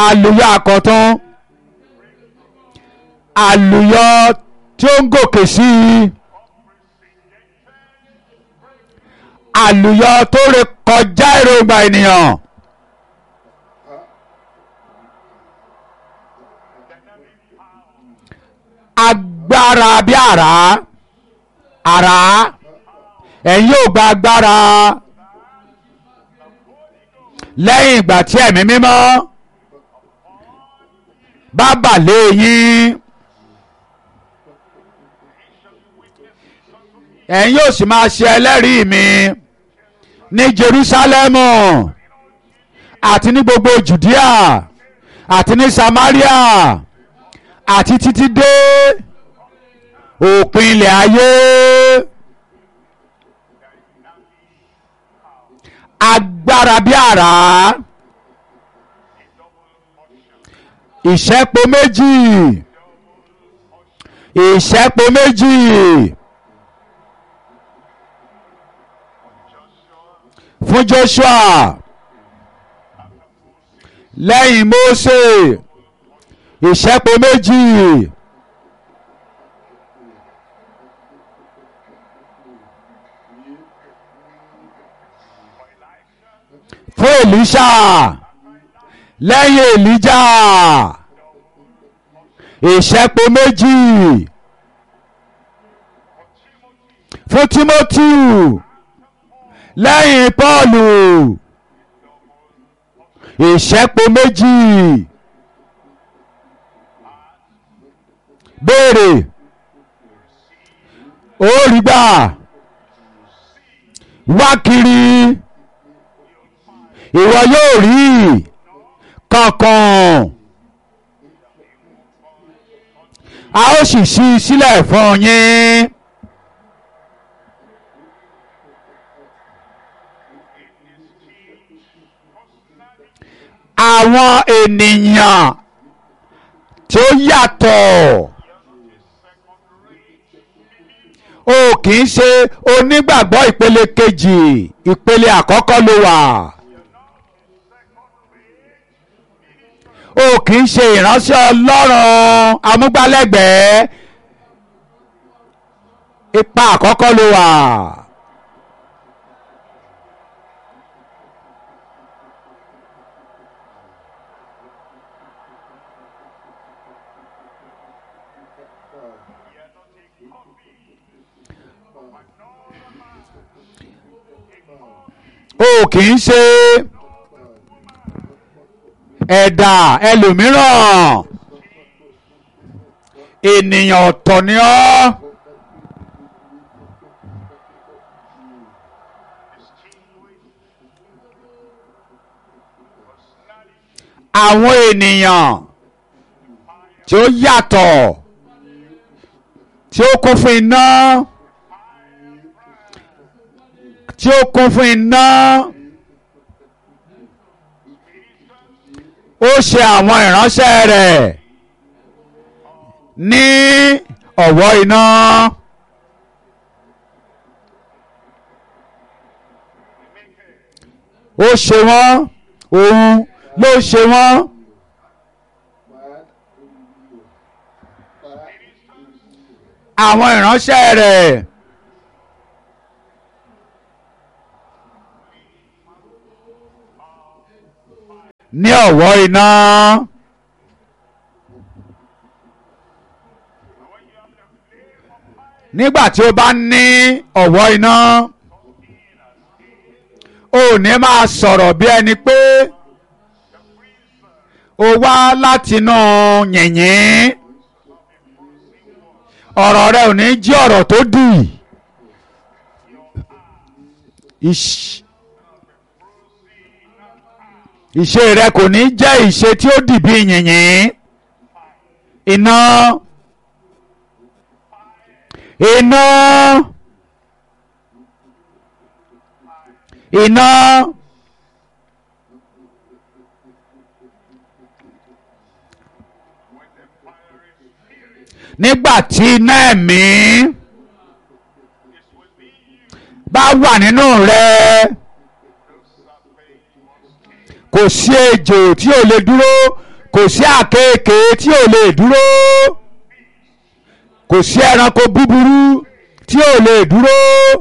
àlùyọ àkọ́tún àlùyọ tí ó ń gòkè sí i àlùyọ tó ré kọjá èròǹgbà ènìyàn. agbára bí àrá àrá ẹ̀yin yóò gba agbára lẹ́yìn ìgbà tí ẹ̀mí mímọ́ bá bà lé yín ẹ̀yin yóò sì máa ṣe ẹlẹ́rìí mi ní Jerúsálẹ́mù àti ní gbogbo Jùdíà àti ní Samaria àti títí dé òpin ilẹ̀ ayé agbára bí àrá ìṣẹ́po méjì ìṣẹ́po méjì fún Joshua lẹ́yìn Mósè ìṣẹ́po méjì fún Èlíṣà lẹ́yìn Èlíjà ìṣẹ́po méjì fún Tímótì lẹ́yìn Pọ́ọ̀lù ìṣẹ́po méjì. béèrè ó rí gbà wá kiri ìwọ yóò rí kankan a ó sì ṣí i sílẹ̀ fún yín. àwọn ènìyàn tí ó yàtọ̀ o kì í ṣe onígbàgbọ́ ìpele kejì ìpele àkọ́kọ́ ló wà o kì í ṣe ìránṣẹ́ ọlọ́run amúgbálẹ́gbẹ̀ẹ́ ipa àkọ́kọ́ ló wà. o kì í ṣe ẹ̀dà ẹlòmíràn ènìyàn ọ̀tọ̀ ni ọ́ àwọn ènìyàn tí ó yàtọ̀ tí ó kún fún iná tí ó kún fún iná ó ṣe àwọn ìránṣẹ́ rẹ̀ ní ọ̀wọ́ iná. ó ṣe wọ́n òun ló ṣe wọ́n. àwọn ìránṣẹ́ rẹ̀. ní ọ̀wọ́ iná. nígbà tí o bá ní ọ̀wọ́ iná o ò ní máa sọ̀rọ̀ bí ẹni pé o wá látinú yìnyín ọ̀rọ̀ rẹ ò ní jí ọ̀rọ̀ tó dì ìṣe rẹ kò ní jẹ́ ìṣe tí ó dì bí yìnyín iná iná iná nígbà tí iná ẹ̀mí bá wà nínú rẹ kò sí ejò tí ò lè dúró kò sí àkekèé tí ò lè dúró kò sí ẹranko búburú tí ò lè dúró.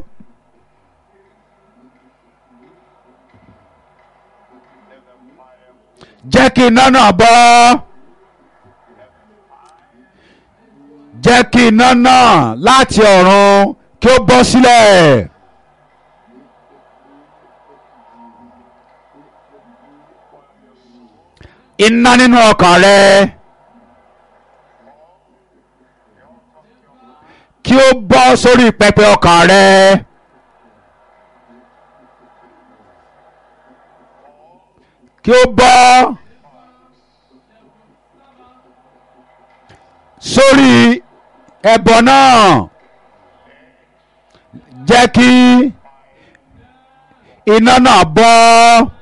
jẹ́ kí iná náà bọ́ jẹ́ kí iná náà láti ọ̀run kí ó bọ́ sílẹ̀. iná nínú ọkàn rẹ kí ó bọ́ sórí pẹpẹ ọkàn rẹ. kí ó bọ́ sórí ẹbọ náà jẹ́ kí iná náà bọ́.